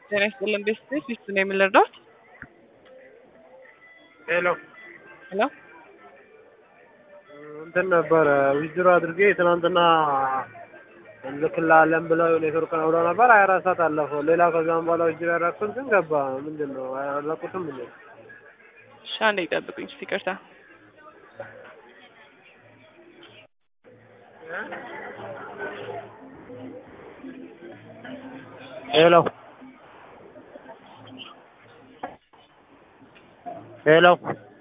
ጤና ይስጥልን ቤተሰብ ፊቱ ነው የምንረዳት ሄሎ ሄሎ እንትን ነበረ ዊዝድሮ አድርጌ ትናንትና እንልክልሃለን ብለው ኔትወርክ ነው ብለው ነበር። ሀያ አራት ሰዓት አለፈው። ሌላ ከዛም በኋላ ዊዝድሮ ያደረኩት ግን ገባ። ምንድን ነው አያለቁትም እንዴ? እሺ አንዴ ይጠብቁኝ እስኪ ይቅርታ ሄሎ ሄሎ